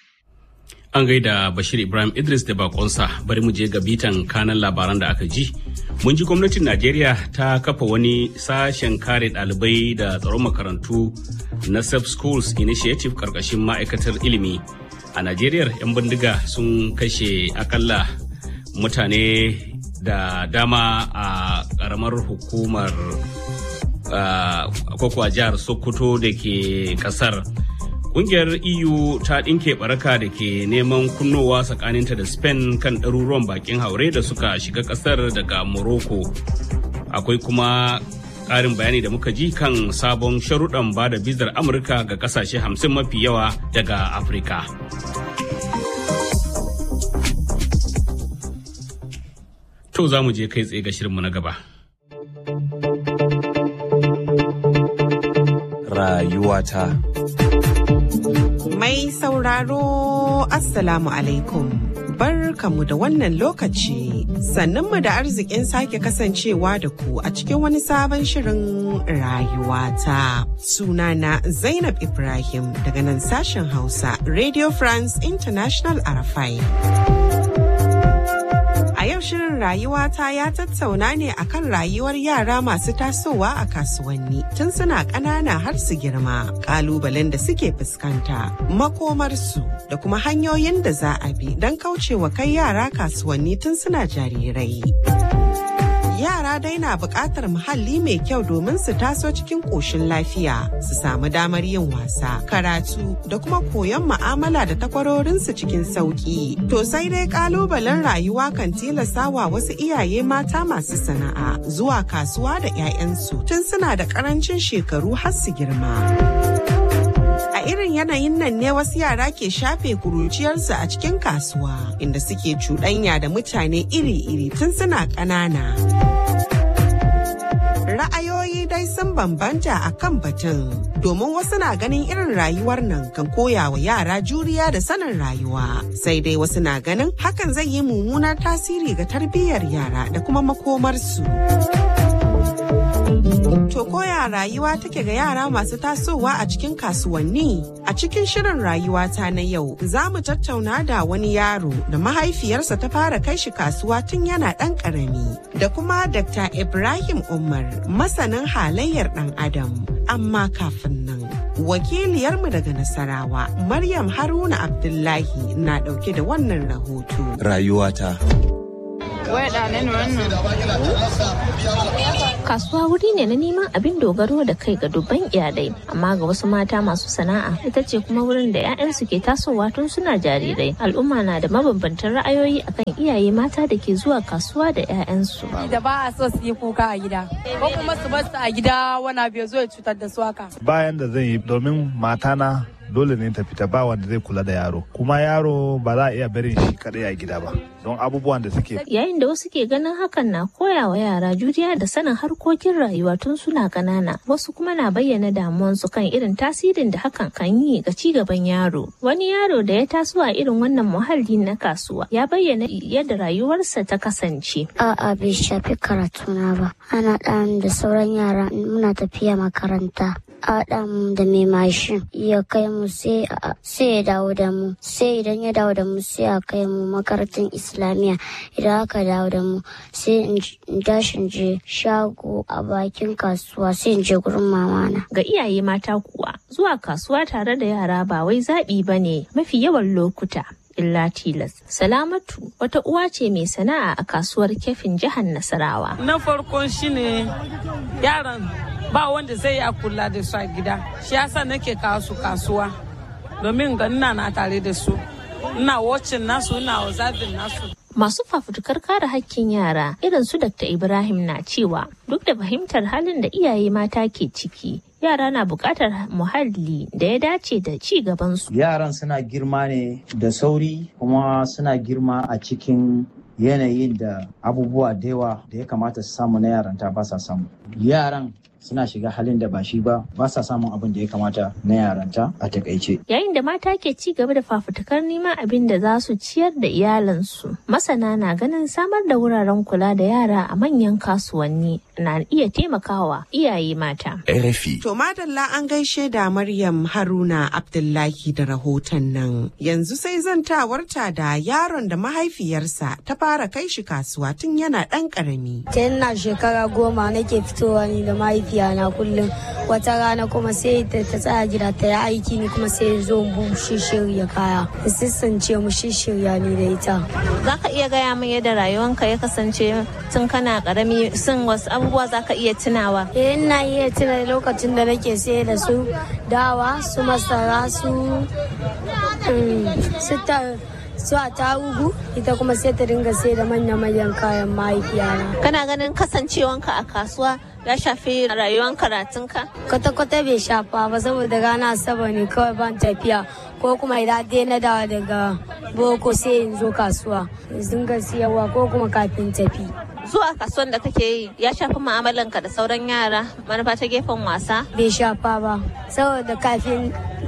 Speaker 1: An gaida Bashir Ibrahim Idris da bakonsa bari mu je ga bitan kanan labaran da aka ji. Mun ji gwamnatin Najeriya ta kafa wani sashen kare ɗalibai da tsaron makarantu na Safe Schools Initiative karkashin ma'aikatar ilimi. A Najeriya 'yan bindiga sun kashe akalla mutane da dama a ƙaramar hukumar kwakwa jihar Sokoto da ke ƙasar. Ƙungiyar EU ta ɗinke baraka da ke neman kunnowa tsakaninta da Spain kan ɗaruruwan bakin haure da suka shiga ƙasar daga Morocco. Akwai kuma Ƙarin bayani da muka ji kan sabon sharuɗan ba da bizar Amurka ga ƙasashe hamsin mafi yawa daga Afirka. To za mu je kai tsaye ga shirinmu na gaba.
Speaker 2: Rayuwata.
Speaker 4: Mai sauraro Assalamu alaikum. Barkamu da wannan lokaci sannunmu da arzikin sake kasancewa da ku a cikin wani sabon shirin rayuwata. Sunana Zainab Ibrahim daga nan sashen Hausa Radio France International Arafai. A yau shirin rayuwata ya tattauna ne akan rayuwar yara masu tasowa a kasuwanni tun suna ƙanana har su girma, ƙalubalen da suke fuskanta, makomarsu da kuma hanyoyin da za a bi don kaucewa kai yara kasuwanni tun suna jarirai. yara dai na buƙatar muhalli mai kyau domin su taso cikin ƙoshin lafiya su samu damar yin wasa karatu da kuma koyon mu'amala da takwarorinsu cikin sauƙi to sai dai ƙalubalen rayuwa kan tilastawa wasu iyaye mata masu sana'a zuwa kasuwa da 'ya'yansu tun suna da ƙarancin shekaru har su girma. A irin yanayin nan ne wasu yara ke shafe kuruciyarsu a cikin kasuwa inda suke cuɗanya da mutane iri-iri tun suna ƙanana. Ra'ayoyi dai sun bambanta a kan batun domin wasu na ganin irin rayuwar nan kan koya wa yara juriya da sanin rayuwa sai dai wasu na ganin hakan zai yi mummunar tasiri ga tarbiyyar yara da kuma makomarsu. To koya rayuwa take ga yara masu tasowa a cikin kasuwanni? A cikin shirin rayuwata na yau za mu tattauna da wani yaro da mahaifiyarsa ta fara kai shi kasuwa tun yana ɗan ƙarami. Da kuma Dr. Ibrahim Umar masanin halayyar ɗan Adam. Amma kafin nan. Wakiliyarmu daga Nasarawa, Maryam Haruna Abdullahi na ɗauke da wannan rahoto.
Speaker 2: Rayuwata.
Speaker 23: Kasuwa wuri ne na neman abin dogaro da kai ga dubban iyalai, amma ga wasu mata masu sana'a ita ce kuma wurin da 'ya'yansu ke tasowa tun suna jarirai. Al'umma na da mabambantan ra'ayoyi akan iyaye mata da ke zuwa kasuwa da 'ya'yansu.
Speaker 24: Da ba a so su yi kuka a gida, ko kuma su bar su a gida wani abu ya zo ya cutar da su haka.
Speaker 25: Bayan da zan yi domin matana dole ne ta fita ba wanda zai kula da yaro kuma yaro ba za a iya barin shi kadai a gida ba don abubuwan da suke
Speaker 23: yayin da wasu ke ganin hakan na koya wa yara juriya da sanin harkokin rayuwa tun suna ƙanana wasu kuma na bayyana damuwansu kan irin tasirin da hakan kan yi ga ci gaban yaro wani yaro da ya taso a irin wannan muhalli na kasuwa ya bayyana yadda rayuwarsa ta kasance
Speaker 26: a'a bai shafi karatuna ba ana ɗan da sauran yara muna tafiya makaranta Adam da mai mashin ya kai mu sai ya dawo da mu sai idan ya dawo da mu sai a kai mu makarantar islamiyya idan aka dawo da mu sai in dashin je shago a bakin kasuwa sai in je gurin mamana.
Speaker 23: Ga iyaye mata kuwa zuwa kasuwa tare da yara ba wai zaɓi ba ne mafi yawan lokuta. illa tilas. Salamatu wata uwa ce mai sana'a a kasuwar kefin jihar Nasarawa.
Speaker 27: Na farkon shine yaran ba wanda zai ya kula da su a gida shi yasa nake kawo su kasuwa domin ga ina na tare da su ina wacin nasu ina observing nasu
Speaker 23: Masu fafutukar kare hakkin yara irin su Dr. Ibrahim na cewa duk da fahimtar halin da iyaye mata ke ciki yara na buƙatar muhalli da ya dace da ci gabansu.
Speaker 28: Yaran suna girma ne da sauri kuma suna girma a cikin yanayin da abubuwa da yawa da ya kamata su samu na yaranta ba sa samu. Yaran suna shiga halin da ba shi ba ba sa samun abin da ya kamata na yaranta a takaice.
Speaker 23: Yayin da mata ke ci gaba da fafutukar neman abin da za su ciyar da iyalansu, masana na ganin samar da wuraren kula da yara a manyan kasuwanni na iya taimakawa iyaye mata.
Speaker 2: RFI.
Speaker 4: To madalla an gaishe da Maryam Haruna Abdullahi da rahoton nan. Yanzu sai zantawarta da yaron da mahaifiyarsa ta fara kai shi kasuwa tun yana ɗan ƙarami.
Speaker 29: Tun na shekara goma nake fitowa ni da mahaifiya na kullum wata rana kuma sai ta tsaya gida ta yi aiki ni kuma sai zo mu shirya kaya. Sissance mu shirya ni da ita.
Speaker 23: Za ka iya gaya min yadda rayuwanka ya kasance tun kana ƙarami sun wasu abubuwa za ka iya tunawa.
Speaker 29: Eh ina iya tuna lokacin da nake sai da su dawa su masara su su su a tarugu ita kuma sai ta dinga sai da manya-manyan kayan mahaifiyana.
Speaker 23: Kana ganin kasancewanka a kasuwa ya shafi rayuwar karatunka?
Speaker 29: Kwata-kwata bai shafa ba saboda rana asabar ne kawai ban tafiya ko kuma idan dai na dawa daga boko sai in zo kasuwa in dinga siyarwa ko kuma kafin tafi.
Speaker 23: Zuwa kasuwan da kake yi ya shafi mu'amalanka da sauran yara manufa ta gefen wasa?
Speaker 29: Bai shafa ba saboda kafin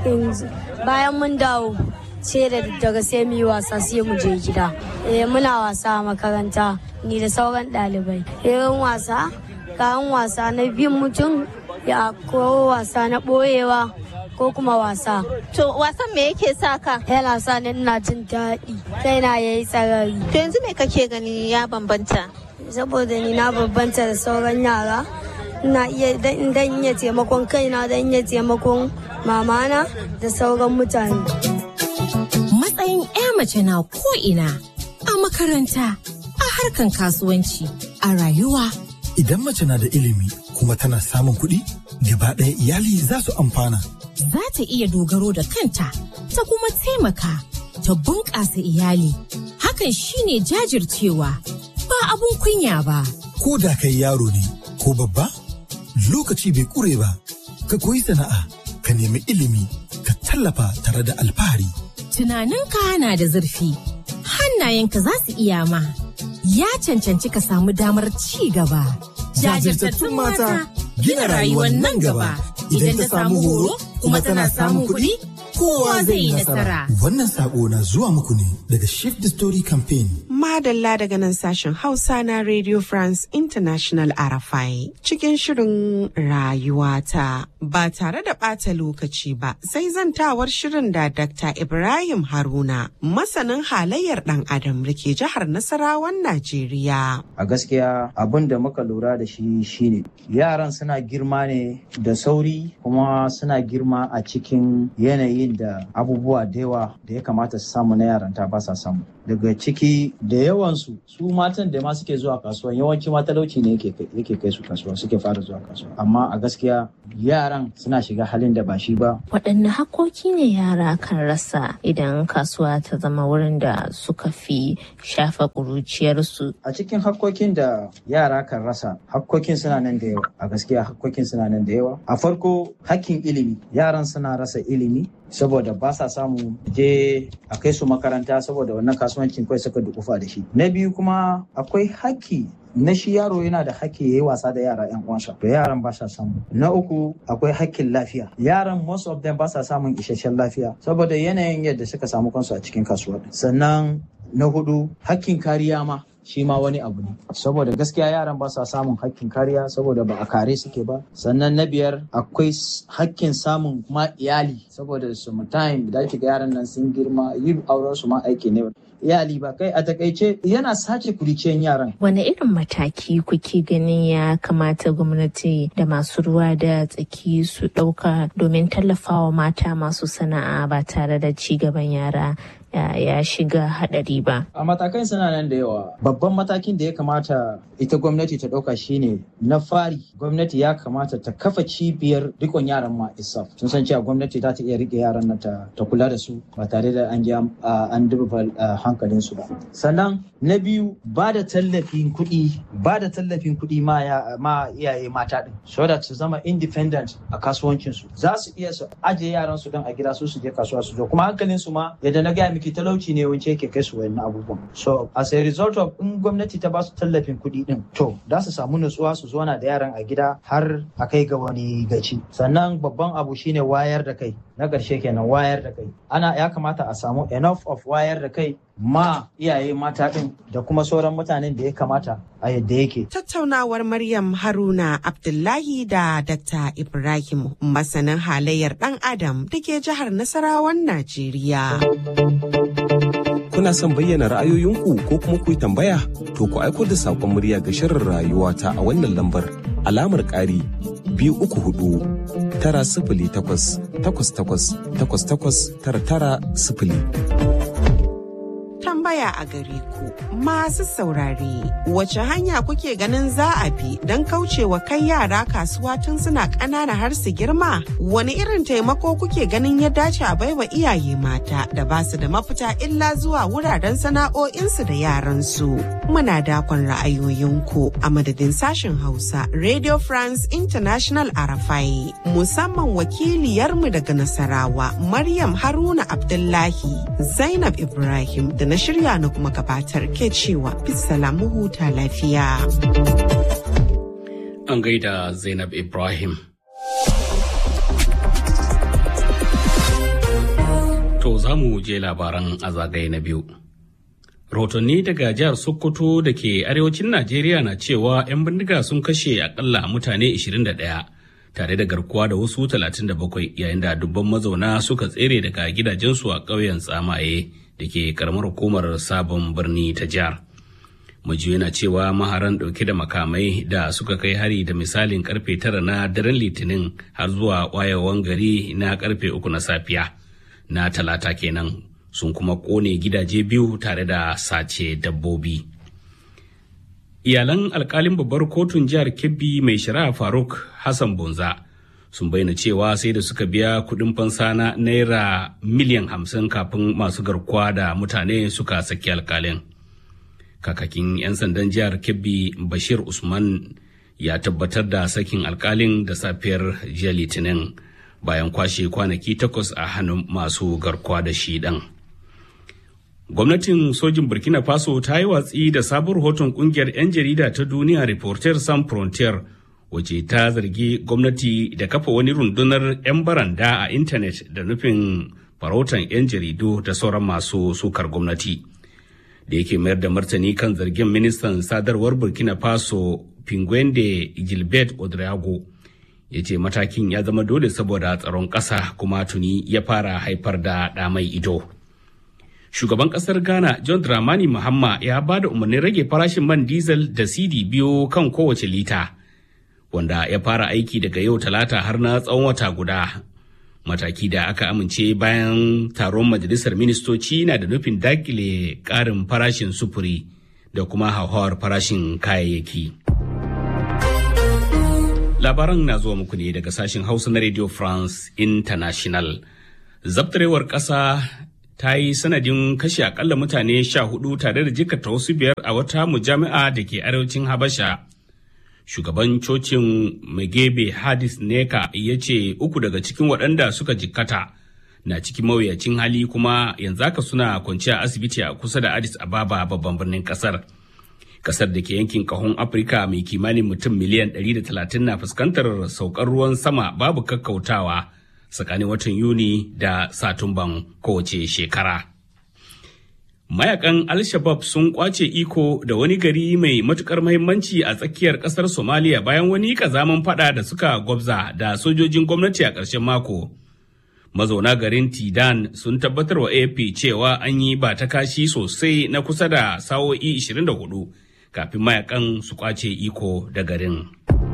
Speaker 29: bayan mun dawo sai da daga sai mu yi wasa sai mu je gida. Eh muna wasa a makaranta ni da sauran ɗalibai. Irin wasa kayan wasa na bin mutum ya ko wasa na ɓoyewa ko kuma wasa.
Speaker 23: To wasan me yake sa ka?
Speaker 29: Yana sa ni ina jin daɗi kaina ya yi tsarari.
Speaker 23: To yanzu me kake gani ya bambanta?
Speaker 29: Saboda ni na bambanta da sauran yara. Ina iya dan iya taimakon kaina dan iya taimakon mamana da sauran mutane.
Speaker 3: Matsayin 'ya mace na ko'ina a makaranta, a harkan kasuwanci, a rayuwa.
Speaker 5: Idan mace na da ilimi kuma tana samun kuɗi, gaba ɗaya iyali za su amfana.
Speaker 3: Za ta iya dogaro da kanta, ta kuma taimaka, ta bunƙasa iyali. Hakan shine jajircewa, ba abun kunya ba.
Speaker 5: Ko da kai yaro ne, ko babba, lokaci bai ƙure ba, ka koyi sana'a, ka nemi ilimi, ka tallafa tare da alfahari.
Speaker 3: Tunaninka na da zurfi, hannayenka za su iya ma. ya cancanci ka samu damar ci gaba.
Speaker 5: Jajirtattun mata gina rayuwar nan gaba idan ta samu horo kuma tana samun kuɗi kowa zai yi nasara. Wannan sako na zuwa muku ne daga Shift the Story Campaign.
Speaker 4: Madalla daga nan sashen Hausa na Radio France International RFI cikin shirin rayuwata ba tare da ɓata lokaci ba sai zantawar shirin da Dr. Ibrahim Haruna masanin halayyar ɗan adam da ke jihar Nasarawan Najeriya.
Speaker 28: A gaskiya abin da muka lura da shi shine yaran suna girma ne da sauri kuma suna girma a cikin yanayin da abubuwa da yawa da ya kamata su samu na yaranta ba sa samu. Daga ciki da yawansu su matan da ma suke zuwa kasuwa yawanci ma talauci ne yake kai su kasuwa suke fara zuwa kasuwa amma a gaskiya yaran suna shiga halin da ba shi ba.
Speaker 23: Waɗanne hakoki ne yara kan rasa idan kasuwa ta zama wurin da suka fi shafa ƙuruciyarsu?
Speaker 28: A cikin hakkokin da yara kan rasa hakkokin suna nan da yawa a gaskiya hakkokin suna nan da yawa. A farko hakkin ilimi yaran suna rasa ilimi saboda ba sa samu je a kai su makaranta saboda wannan kasuwancin kawai suka dukufa da shi. Na biyu kuma akwai hakki na shi yaro yana da haƙƙi ya yi wasa da yara yan uwansa to yaran ba sa samu na uku akwai haƙƙin lafiya yaran most of them ba sa samun isasshen lafiya saboda yanayin yadda suka samu kansu a cikin kasuwa sannan na hudu haƙƙin kariya ma shi ma wani abu ne saboda gaskiya yaran ba sa samun hakkin kariya saboda ba a kare suke ba sannan na biyar akwai hakkin samun ma iyali saboda time da ake ga yaran nan sun girma yin auren su ma aiki ne iyali ba kai a takaice yana sace kuriciyan yaran
Speaker 23: Wane irin mataki kuke ganin ya kamata gwamnati da masu ruwa da tsaki su ɗauka domin tallafawa mata masu sana'a ba tare da ci gaban yara ya shiga hadari ba.
Speaker 28: A matakan suna nan da yawa. Babban matakin da ya kamata ita gwamnati ta ɗauka shine na fari gwamnati ya kamata ta kafa cibiyar rikon yaran ma isaf. Sun san cewa gwamnati za ta iya rike yaran nan ta, kula da su ba tare da an an duba hankalin su ba. Sannan na biyu ba da tallafin kuɗi ba da tallafin kuɗi ma, ma iyaye mata ɗin so that su zama independent a kasuwancin su. Za su iya su ajiye yaran su don a gida su su je kasuwa su zo kuma hankalin su ma yadda na gaya miki talauci ne wance yake kai su wayannan abubuwan so as a result of in gwamnati ta ba su tallafin kuɗi din to za su samu nutsuwa su zauna da yaran a gida har a kai ga wani gaci sannan babban abu shine wayar da kai na ƙarshe kenan wayar da kai ana ya kamata a samu enough of wayar da kai ma iyaye mata ɗin da kuma sauran mutanen da ya kamata a yadda yake.
Speaker 4: Tattaunawar Maryam Haruna Abdullahi da Dr. Ibrahim masanin halayyar ɗan Adam da ke jihar Nasarawan Najeriya.
Speaker 2: Kuna son bayyana ra'ayoyinku ko kuma ku yi tambaya? To ku aiko da saƙon murya ga shirin rayuwa ta a wannan lambar alamar ƙari biyu uku hudu tara sifili takwas takwas takwas takwas takwas tara tara sifili.
Speaker 4: tambaya a gare ku masu saurare wace hanya kuke ganin za a bi don kaucewa kai yara kasuwa tun suna ƙanana har su girma? Wani irin taimako kuke ganin ya dace a baiwa iyaye mata da ba su da mafita illa zuwa wuraren sana'o'insu da yaransu? Muna dakon ra'ayoyinku a madadin sashen Hausa Radio France International Arafai musamman wakiliyarmu daga Nasarawa Maryam Haruna Abdullahi Zainab Ibrahim da na shirya na kuma gabatar ke cewa bisalamu huta lafiya.
Speaker 1: An gaida Zainab Ibrahim. To za mu je labaran a zagaye na biyu. Rahotanni daga jihar Sokoto da ke arewacin Najeriya na cewa 'yan bindiga sun kashe akalla mutane 21 tare da garkuwa da wasu 37 yayin da dubban mazauna suka tsere daga gidajensu a ƙauyen tsamaye da ke karamar hukumar sabon birni ta jihar. Majiyoyi na cewa maharan ɗauke da makamai da suka kai hari da misalin karfe tara na daren litinin har zuwa wayewan gari na karfe uku na safiya na talata kenan sun kuma kone gidaje biyu tare da sace dabbobi. Iyalan alkalin babbar kotun jihar Kebbi mai shari'a Faruk Hassan Bonza sun bayyana cewa sai da suka biya kudin fansa na naira miliyan hamsin kafin masu garkuwa da mutane suka saki alkalin. Kakakin 'yan sandan jihar Kebbi Bashir Usman ya tabbatar da sakin alkalin da safiyar jiya Litinin bayan kwashe kwanaki takwas a hannun masu garkuwa da shi ɗan. Gwamnatin sojin Burkina Faso ta yi watsi da sabon rahoton kungiyar 'yan jarida ta duniya Reporter Sans Frontier wace ta zargi gwamnati da kafa wani rundunar 'yan baranda a intanet da nufin farautan 'yan jaridu da sauran masu sukar gwamnati. Da yake mayar da martani kan zargin ministan sadarwar Burkina Faso Pinguende Gilbert Odrago ya ce matakin ya zama dole saboda tsaron ƙasa kuma tuni ya fara haifar da ɗamai ido. shugaban kasar ghana john dramani mahama ya ba da umarnin rage farashin man diesel da cd biyu kan kowace lita wanda ya fara aiki daga yau talata har na tsawon wata guda mataki da aka amince bayan taron majalisar ministoci na da nufin dakile karin farashin sufuri da kuma hauhawar farashin kayayyaki labaran na zuwa muku ne daga sashen hausa na radio france international zabtarewar ƙasa ta yi sanadin kashe akalla mutane sha hudu tare da jikata wasu biyar a wata mujami'a da ke arewacin habasha shugaban cocin megebe hadis neka ya ce uku daga cikin waɗanda suka jikkata na cikin mawuyacin hali kuma yanzu haka suna kwanciya asibiti a kusa da addis ababa babban birnin kasar kasar da ke yankin kahon afirka mai kimanin mutum miliyan 130 na fuskantar saukar ruwan sama babu kakkautawa tsakanin watan Yuni da Satumban kowace shekara. Mayakan Al-Shabab sun kwace iko da wani gari mai matukar mahimmanci a tsakiyar kasar Somalia bayan wani kazaman fada da suka gwabza da sojojin gwamnati a ƙarshen mako. Mazauna garin Tidan sun tabbatar wa AP cewa an yi ba ta kashi sosai na kusa da sa'o'i 24 kafin mayakan su kwace iko da garin.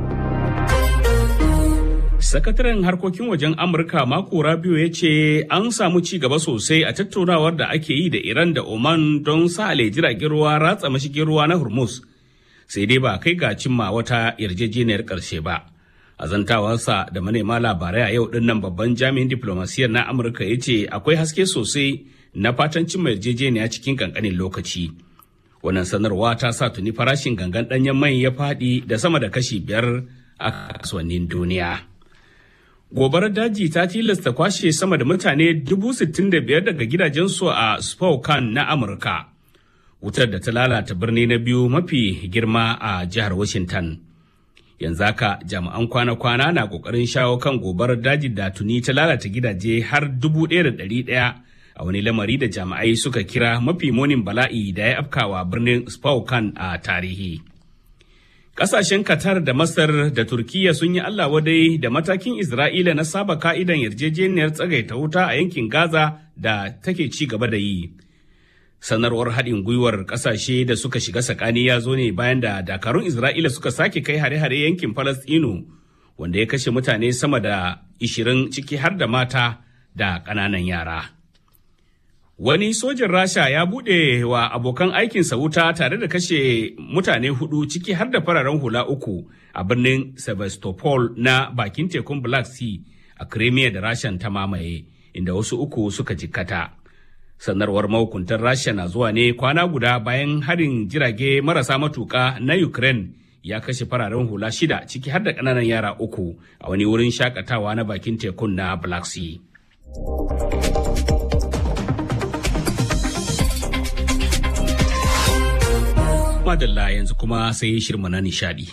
Speaker 1: Sakataren harkokin wajen Amurka Mako Rabio ya ce an samu ci gaba sosai a tattaunawar da ake yi da Iran da Oman don sale jiragen ruwa ratsa mashigin ruwa na Hormuz. Sai dai ba kai ga cimma wata yarjejeniyar ƙarshe ba. A zantawarsa da manema labarai a yau din nan babban jami'in diplomasiyyar na Amurka ya ce akwai haske sosai na fatan cimma yarjejeniya cikin kankanin lokaci. Wannan sanarwa ta sa tuni farashin gangan ɗanyen mai ya faɗi da sama da kashi biyar a kasuwannin duniya. gobarar daji ta tilasta kwashe sama da mutane 65,000 daga gidajensu a spokane na amurka wutar da ta lalata birni na biyu mafi girma a jihar washington yanzu haka jami'an kwana-kwana na kokarin shawo kan gobarar daji da tuni ta lalata gidaje har 1,100 a wani lamari da jami'ai suka kira mafi munin bala'i da ya afkawa birnin spokane a tarihi Ƙasashen Qatar da Masar da Turkiyya sun yi Allah wadai da matakin Isra'ila na saba ka'idan yarjejeniyar tsagaita wuta a yankin Gaza da take ci gaba da yi. Sanarwar haɗin gwiwar ƙasashe da suka shiga tsakani ya zo ne bayan da dakarun Isra'ila suka sake kai hare-hare yankin Falastinu wanda ya kashe mutane sama da 20 ciki har da mata da ƙananan yara. Wani sojin Rasha ya buɗe wa abokan aikinsa wuta tare da kashe mutane hudu ciki har da fararen hula uku a birnin Sevastopol na bakin tekun Black Sea a Crimea da Rashan ta mamaye, inda wasu uku suka jikkata. Sanarwar mahukuntar Rasha na zuwa ne kwana guda bayan harin jirage marasa matuka na Ukraine ya kashe fararen hula shida ciki har da ƙananan yara uku a wani wurin shakatawa na bakin tekun na Black Sea. Madalla yanzu kuma sai shirma na nishadi.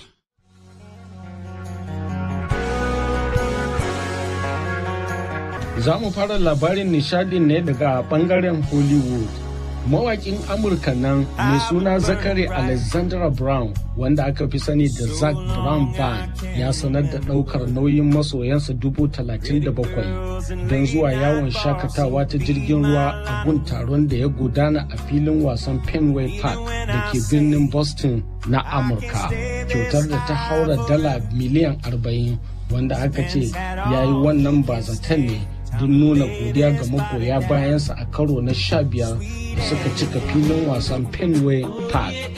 Speaker 6: Za mu fara labarin nishadin ne daga bangaren Hollywood. Mawakin Amurka nan mai suna Zakari Alexandra Brown wanda aka fi sani da Zac Brown Band ya sanar da ɗaukar nauyin masoyansa dubu talatin da bakwai don zuwa yawon shakatawa ta jirgin ruwa a gun taron da ya gudana a filin wasan Fenway Park da ke birnin Boston na Amurka. Kyautar da ta haura dala miliyan arba'in wanda aka ce ya yi wannan bazatan ne don nuna godiya ga magoya bayansa a karo na sha biyar da suka cika filin wasan Fenway Park